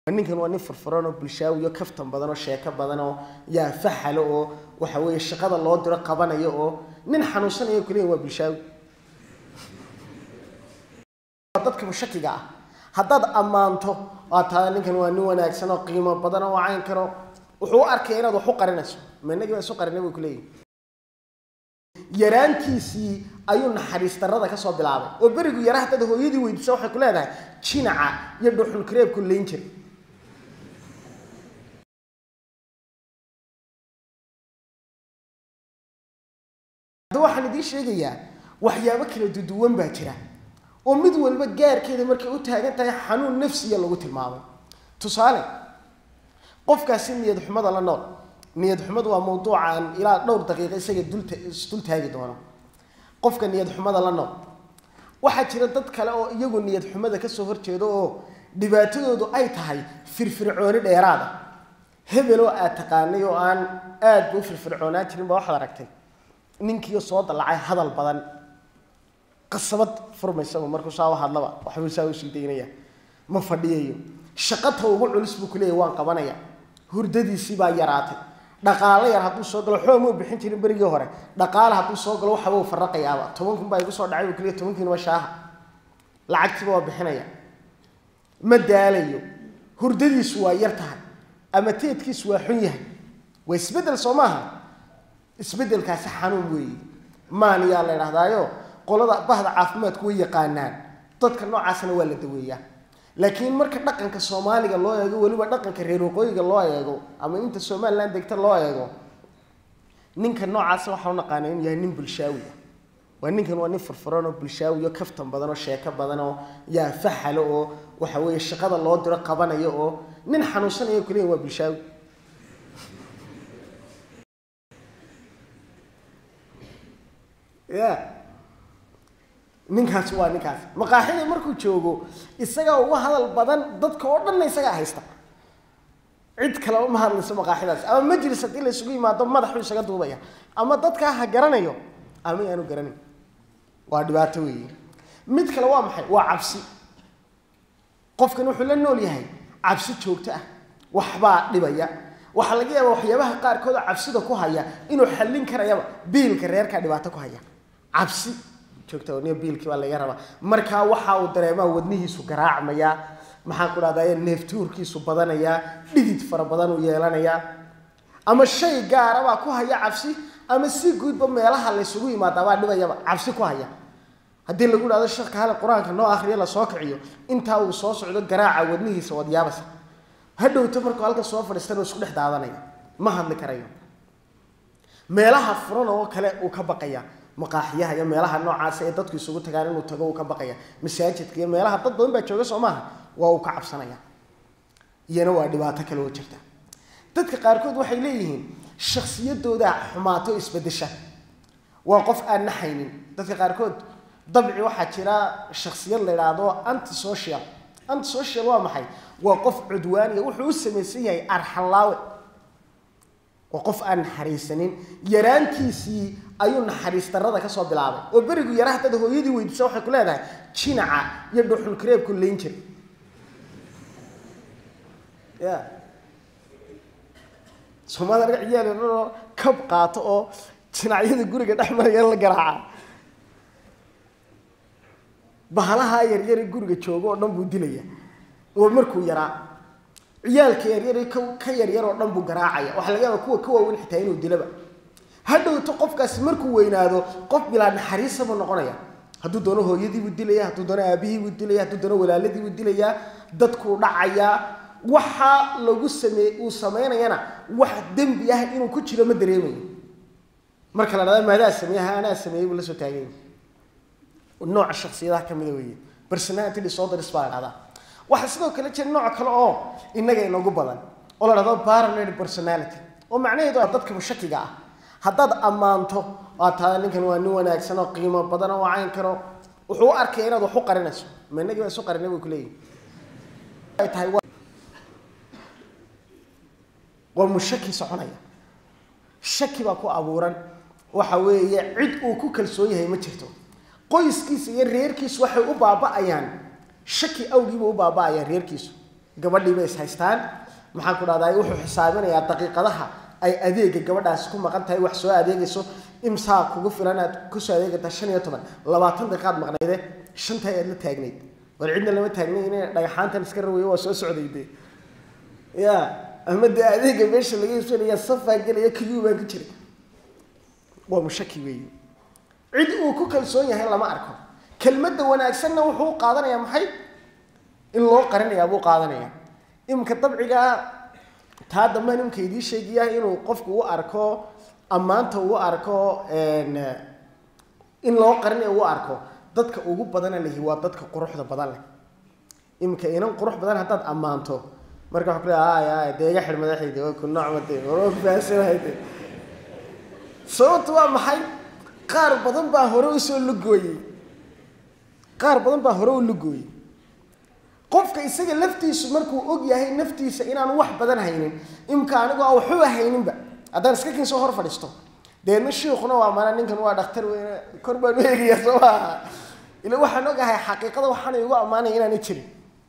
ninkan waa nin furfuran oo bulshaawiyo kaftan badan oo sheeko badan oo yaa faxalo oo waxa weeye shaqada loo diro qabanayo oo nin xanuunsanayo kaliya waa bulshaawi dadka mushakiga ah haddaad ammaanto waa taa ninkan waa nin wanaagsan oo qiimo badan oo cayn karo wuxuu u arkaya inaad wax u qarinayso ma inagii baa isu qarinay buu kuleeyahy yaraantiisii ayuu naxariis darrada ka soo bilaabay oo berigu yara haddaad hooyadii weydiisa waxay ku leedahay jinaca iyo dhuxul kareebku layn jiray hadda waxaan idiin sheegayaa waxyaabo kala duduwan baa jira oo mid walba gaarkeeda markay u taagan tahay xanuun nafsiya lagu tilmaamay tusaale qofkaasi niyad xumada la nool niyad xumadu waa mawduucaan ilaa dhowr daqiiqo isaga dulta isdul taagi doono qofka niyad xumada la nool waxaa jira dad kale oo iyagu niyad xumada kasoo horjeedo oo dhibaatadoodu ay tahay firfircooni dheeraada hebeloo aad taqaanay oo aan aad ba u firfircoonaan jirin baa waxaad aragtay ninkiio soo dallacay hadal badan qasabad furmaysaba markuu saa u hadlaba waxbuu saa usii daynaya ma fadhiyayo shaqata ugu culus buu kuleeyahy waan qabanaya hurdadiisii baa yaraatay dhaqaalo yar hadduu soo galo xoog mau bixin jirin berigii hore dhaqaale hadduu soo galo waxaba u faraqayaaba toban kun baa igu soo dhacay buu kuleeyahy tobankiina waa shaaha lacagtiiba waa bixinaya ma daalayo hurdadiisu waa yar tahay ama teedkiisu waa xun yahay waa isbeddel soo maaha isbeddelkaasi xanuun weeye maaniyaa la idhahdaayo qolada bahda caafimaadku way yaqaanaan dadka noocaasna waa la daweeyaa laakiin marka dhaqanka soomaaliga loo eego weliba dhaqanka reer waqooyiga loo eego ama inta somalilan degta loo eego ninka noocaasa waxaa u naqaana inuu yahay nin bulshaawi ah waa ninkan waa nin furfuran oo bulshaawiyo kaftan badan oo sheeko badan oo yaa faxalo oo waxa weeye shaqada loo diro qabanayo oo nin xanuunsanayo kaliya waa bulshaawi ya ninkaasi waa ninkaasi maqaaxida markuu joogo isagaa uga hadal badan dadka oo dhanna isagaa haysta cid kale uma hadlayso maqaaxidaas ama majlis haddii la isugu yimaado madaxuu isaga duubaya ama dadkaa ha garanayo ama yaanu garanayn waa dhibaato weeye mid kale waa maxay waa cabsi qofkan wuxuu la nool yahay cabsi joogto ah waxbaa dhibaya waxaa laga yaabaa waxyaabaha qaarkood oo cabsida ku haya inuu xallin karayaba biilka reerkaa dhibaato ku haya cabsi joogta biilkii baa laga rabaa markaa waxa uu dareemaa wadnihiisu garaacmayaa maxaan ku dhahday neeftuurkiisu badanayaa dhidid fara badan uu yeelanayaa ama shay gaarabaa ku haya cabsi ama si guudba meelaha laysugu yimaadaabaa dhibayaba cabsi ku haya haddii lagu dhahdo sheekh hale qur-aanka noo akhriyo lasoo kiciyo intaa uu soo socdo garaaca wadnihiisa wadyaabasa hadhowto markuu halka soo fadhiistana isku dhex daadanaya ma hadli karayo meelaha furan oo kale uu ka baqaya maqaaxiyaha iyo meelaha noocaasa ee dadku isugu tagaan inuu tago uu ka baqaya masaajidka iyo meelaha dad badan baa jooga soo maaha waa uu ka cabsanaya iyana waa dhibaato kale oo jirta dadka qaarkood waxay leeyihiin shaksiyadooda xumaato isbedesha waa qof aan naxaynin dadka qaarkood dabci waxaa jira shaksiyad la idhaahdo antisocial antisocial waa maxay waa qof cudwaaniya wuxuu u samaysan yahay arxalaawe waa qof aan naxariisanin yaraantiisii ayuu naxariis darrada ka soo bilaabay oo berigu yara haddaad hooyadii weydiisa waxay ku leedahay jinaca iyo dhuxul kareebku layn jiray ya soomaalida arga ciyaal yararoo kab qaato oo jinacyada guriga dhex maraya la garaaca bahalaha yaryare guriga joogo oo dhan buu dilaya oo markuu yaraa ciyaalka yaryare ka yaryar oo dhan buu garaacaya waxaa laga yaaba kuwa ka waaweyn xitaa inuu dilaba hadhowto qofkaasi markuu weynaado qof bilaa naxariisa buu noqonaya hadduu doono hooyadiibuu dilaya hadduu doono aabihiibuu dilaya hadduu doono walaaladiibuu dilayaa dadkuu dhacayaa waxa lagu same uu samaynayana wax dembi ah inuu ku jiro ma dareemayo marka la dhahda maadaa sameeyaha anaa sameeyey buu la soo taaganya nooca shaksiyadaha ka mida weeye personality disorders baa la dhahdaa waxaa sidoo kale jira nooc kale oo innaga inoogu badan oo la dhahdo paranoid personality oo macnaheedu waa dadka mushakiga ah haddaad ammaanto waa taa ninkan waa nin wanaagsan oo qiimo badan oo cayn karo wuxuu u arkaya inaad wax u qarinayso ma inagii baa isu qarinay buu kuleeyahy ay tahay waa mushaki soconaya shaki baa ku abuuran waxa weeye cid uu ku kalsoon yahay ma jirto qoyskiisa iyo reerkiisu waxay u baaba'ayaan shaki awgiiba u baaba'ayaan reerkiisu gabadhii bay is haystaan maxaan ku dhahdaa wuxuu xisaabinayaa daqiiqadaha ay adeega gabadhaasi ku maqan tahay wax soo adeegayso imsaa kugu filan aad kusoo adeegataa shan iyo toban labaatan daqiiqaad maqnayde shanta aad la taagnayd war cidna lama taagnay inay dhagaxaantan iska rawayo waa soo socday de ya ama dee adeega meesha laga iibsanaya safaa gelaya kiyuu baan ku jiray waa mushaki weeye cid uu ku kalsoon yahay lama arko kelmadda wanaagsanna wuxuu u qaadanayaa maxay in loo qarinayaa buu qaadanayaa iminka dabcigaa taa dambe nimka idii sheegaya inuu qofku u arko ammaanta uu arko in loo qarinayo u arko dadka ugu badana lehi waa dadka quruxda badan leh iminka inan qurux badan haddaad ammaanto marka waa ku aya dee iga xidh madaxayde waa ku noocmade waa fahansanahayd sababtu waa maxay qaar badan baa hore usoo lugooyey qaar badan baa hore u lugooyey qofka isaga laftiisu markuu og yahay naftiisa inaanu wax badan haynin imka anigu a waxuba hayninba haddaan iska kin soo hor fadhiisto deedna shiikuna waa mana ninkan waa dhakhtar weyne kor baan u eegaya soo maaha ila waxaan ogahay xaqiiqada waxaana igu ammaanaya inaana jirin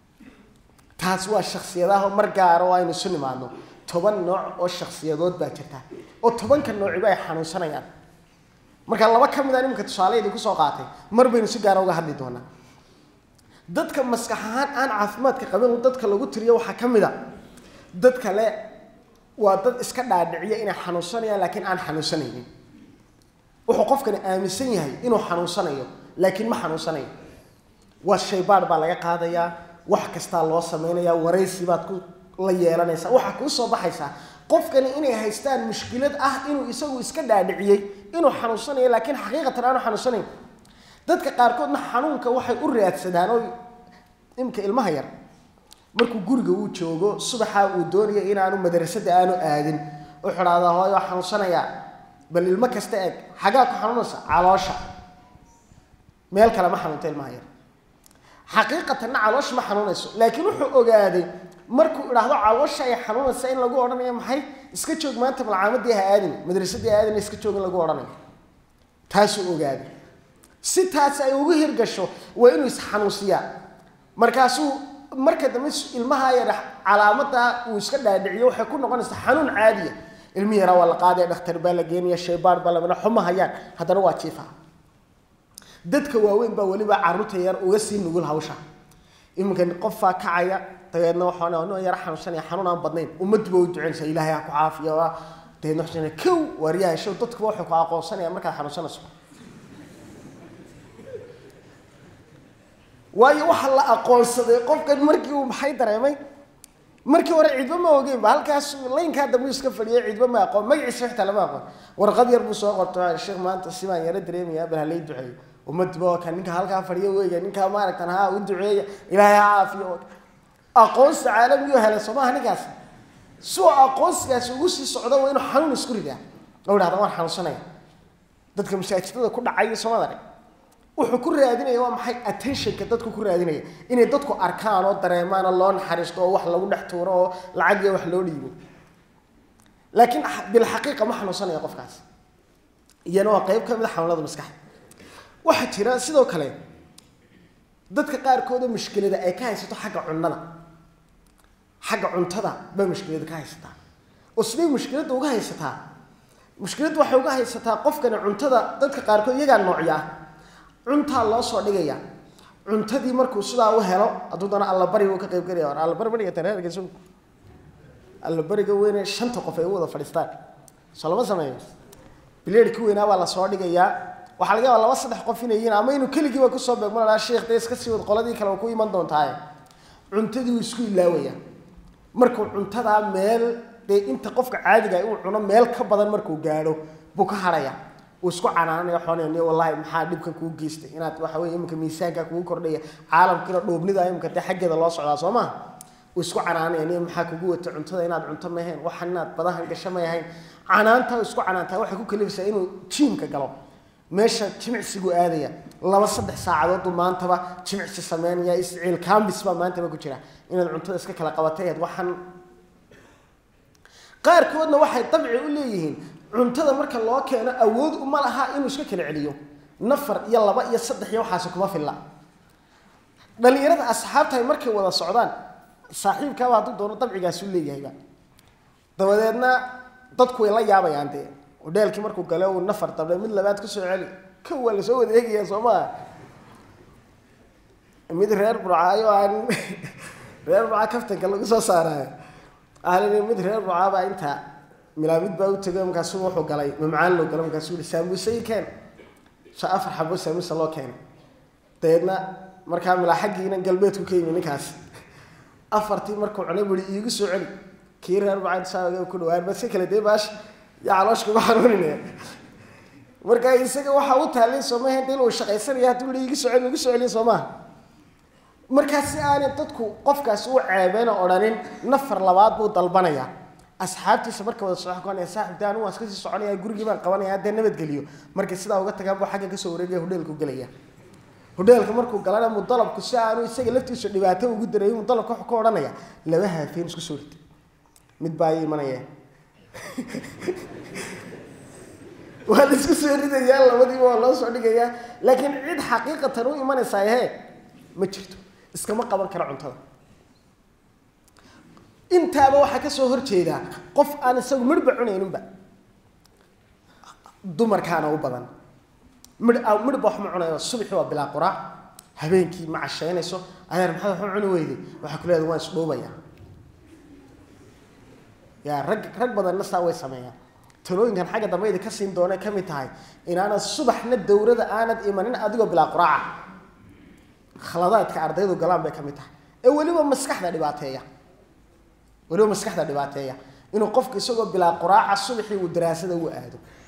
taas waa shaksiyadaha mar gaaro oo aynu isu nimaadno toban nooc oo shaksiyadood baa jirta oo tobanka noociba ay xanuunsanayaan marka laba ka mid a nimanka tusaaleydi kusoo qaatay mar baynu si gaara uga hadli doonaa dadka maskax ahaan aan caafimaadka qabin dadka lagu tiriyo waxaa ka mid a dad kale waa dad iska dhaadhiciya inay xanuunsanayaan laakiin aan xanuunsanaynin wuxuu qofkani aaminsan yahay inuu xanuunsanayo laakiin ma xanuunsanayo waa shaybaadh baa laga qaadayaa wax kastaa loo samaynayaa waraysi baad ku la yeelanaysaa waxaa kuu soo baxaysaa qofkani inay haystaan mushkilad ah inuu isagu iska dhaadhiciyey inuu xanuunsanayo laakiin xaqiiqatan aanu xanuunsanayn dadka qaarkoodna xanuunka waxay u raadsadaan oo imika ilmaha yar markuu guriga uu joogo subaxa uu doonayo inaanu madrasada aanu aadin u xidhaada hooyo waa xanuunsanayaa bal ilmo kasta eeg xagaa ku xanuunaysa caloosha meel kale ma xanuunta ilmaha yar xaqiiqatanna caloosha ma xanuunayso laakiin wuxuu ogaaday markuu idhaahdo caloosha ay xanuunaysa in lagu odhanayo maxay iska joog maanta malcaamadii ha aadin madrasadii ha aadin iska joog in lagu odhanayo taasuu ogaaday si taas ay ugu hirgasho waa inuu isxanuusiyaa markaasuu marka dambe ilmaha yar calaamada uu iska dhaadhiciyo waxay ku noqonaysaa xanuun caadiya ilmi yaraa waa la qaadaya dhakhtar baa la geenaya shaybaar baa lamana xuma hayaan haddana waa jiifa dadka waaweyn baa weliba caruurta yar uga sii nugul hawsha iminka qofaa kacaya dabeedna waxaan yar xanuunsanaya xanuun aan badnayn ummaddu ba u duceynaysa ilaahay ha ku caafiya waa dabeedna waxaan kow waaryahay show dadkuba waxay ku aqoonsanayaan markaad xanuunsanayso waayo waxaa la aqoonsaday qofkan markii uu maxay dareemay markii hore cidba ma ogeynba halkaas laynkaa dambu iska fadhiyay cidba ma aqoon magaciisa xitaa lama aqoon warqad yar buu soo qorto sheekh maanta sibaan yaro dareemaya bal halay duceeyo ummadba waa kan ninka halkaa fadhiyo weeya ninkaa maaragtan ha u duceeya ilaahay ha caafiyo aqoonsi caalamiyo helay soo maaha ninkaas si uu aqoonsigaasi ugu sii socdo waa inuu xanuun isku ridaa oo idhahda waan xanuunsanaya dadka masaajidada ku dhacay soomada wuxuu ku raadinaya waa maxay attentionka dadku ku raadinaya inay dadku arkaan oo dareemaan oo loo naxariisto oo wax lagu dhex tuuro oo lacag iyo wax loo dhiibo laakiin bilxaqiiqa ma xanuunsanaya qofkaas iyana waa qayb ka mid a xanuunada maskaxda waxaa jira sidoo kale dadka qaarkooda mushkilada ay ka haysato xagga cunnada xagga cuntada baa mushkilada ka haysataa oo siday mushkiladda uga haysataa mushkiladda waxay uga haysataa qofkani cuntada dadka qaarkood iyagaa noocya ah cuntaa loo soo dhigaya cuntadii markuu sidaa u helo hadduu dana allabari uu ka qayb gelaya war allabari bariga tareerkiisu allabariga weyne shanta qof ay u wada fadhiistaan soo lama sameeyo bileedhkii weynaa baa lasoo dhigayaa waxaa laga yaabaa laba saddex qof inay yihiin ama inuu keligiiba kusoo beegmo lahaa sheekh dee iska sii wad qoladii kale ku iman doontaaye cuntadii uu isku ilaawaya markuu cuntadaa meel dee inta qofka caadiga uu cuno meel ka badan markuu gaadho buu ka haraya uu isku canaananayo xoonayniyo wallahi maxaa dhibkan kuu geystay inaad waxa weye iminka miisaanka kugu kordhaya caalamkiina dhoobnida iminka dee xaggeeda loo socdaa soo maha uu isku canaanayniyo maxaa kugu wata cuntada inaad cunto ma ahayn waxan inaad badahan gasho may ahayn canaanta isku canaantaa waxay ku kalifaysaa inuu jiimka galo meesha jimicsigu aadaya laba saddex saacadooduu maantaba jimicsi sameynaya isciil kambis baa maantaba ku jira inaad cuntada iska kala qabatay waxan qaarkoodna waxay dabci u leeyihiin cuntada marka loo keeno awood uma laha inuu iska kala celiyo nafar iyo laba iyo saddex iyo waxaasi kuma filla dhalinyarada asxaabtahay markay wada socdaan saaxiibkaaba hadduu doono dabcigaasu leeyahayba dabadeedna dadku way la yaabayaan dee hodheelkii markuu gale uu nafar dabe mid labaad kusoo celi ka waa lasoo wada eegaya soo maa mid reer burcaayo aan reer burca kaftanka lagu soo saaraayo ahalin mid reer burcaabaa intaa milaamid baa u tegay markaasu wuxuu galay mamcaan loo galay markaasuu yihi saamuuse i keen sa afar xabo saamuuse loo keenay dabeedna markaa milaa xaggiina galbeedku ka yimi ninkaas afartii markuu cunay bui iigu soo celi kii reer burca saa ku dhawaan baska kale dee baash yaa caloosh kuga xanuuninaya marka isaga waxaa u taallay soomaha de inuu shaqaysanaya hadduu iigu soo celi igu soo celiya soo maha markaa si aanay dadku qofkaas u ceebeyna odhanin nafar labaad buu dalbanaya asxaabtiisa marka wada soo konaya saaxib de anigu waan iska sii soconaya gurigii baan qabanaya dee nabadgeliyo markay sidaa uga tagaan buu xagga kasoo wareegaya hodheelku gelaya hodheelka markuu galana mudalabku si aanu isaga laftiisa dhibaato ugu dareeyo mudalabka wuxuu ka odhanaya laba haafeen isku soo rid mid baa ii imanaya waa la isku soo ridayaa labadiiba waa loo soo dhigayaa laakiin cid xaqiiqatan u imanaysaa he ma jirto iskama qaban karo cuntada intaaba waxaa kasoo horjeedaa qof aan isagu midhba cunayninba dumarkaana u badan midh midhba wax ma cunayo subaxii waa bilaa quraac habeenkii ma cashaynayso adeer maxaad wax u cuni weyday waxaa ku leedahay waan isdhuubaya ya rag rag badanna saa way sameeyaan talooyinkan xagga dambe idi ka siin doonay ka mid tahay inaanad subaxna dowrada aanad imanin adigoo bilaa quraaca khaladaadka ardaydu galaan bay ka mid tahay ee weliba maskaxda dhibaateeya weliba maskaxda dhibaateeya inuu qofku isagoo bilaa quraaca subaxii uu daraasada u aado